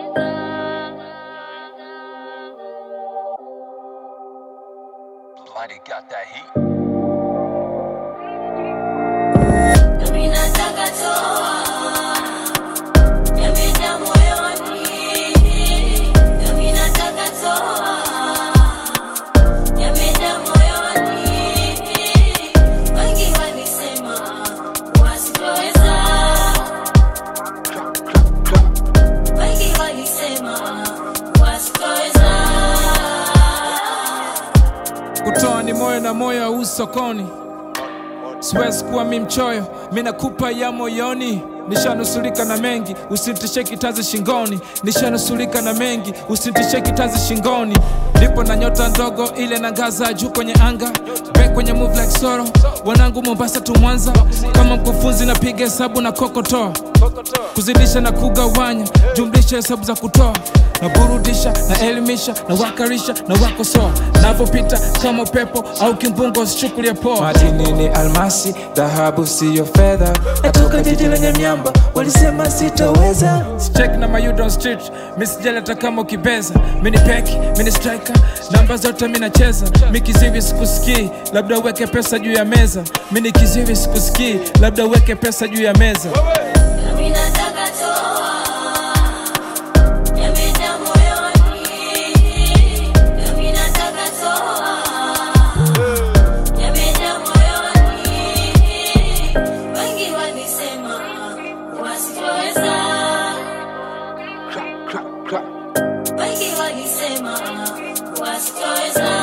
Bloody got that heat. Nami nataka toa yamejaa moyoni, nami nataka toa yamejaa moyoni. Wengi walisema wasitoweza, wengi walisema wasitoweza. kutoa ni moyo na moyo au sokoni siwezi kuwa mi mchoyo mi nakupa ya moyoni nishanusulika na mengi usintishe kitazi shingoni nishanusulika na mengi usintishe kitazi shingoni nipo na nyota ndogo ile na ngaza juu kwenye anga be kwenye move like soro wanangu mombasa tu mwanza kama mkufunzi napiga hesabu na kokotoa kuzidisha na kugawanya jumlisha hesabu za kutoa naburudisha na elimisha na wakarisha na wakosoa navyopita kama upepo au kimbungo sichukulia poa madini ni almasi dhahabu siyo fedha natoka jiji lenye miamba walisema sitoweza check na mayudo on street misijali hata kama ukibeza mini peki mini striker namba zote minacheza mi kizivi sikusikii labda uweke pesa juu ya meza mini kizivi sikusikii labda uweke pesa juu ya meza Nami nataka toa yamejaa moyoni, nami nataka toa yamejaa moyoni. Wengi walisema wasitoweza, wengi walisema wasitoweza.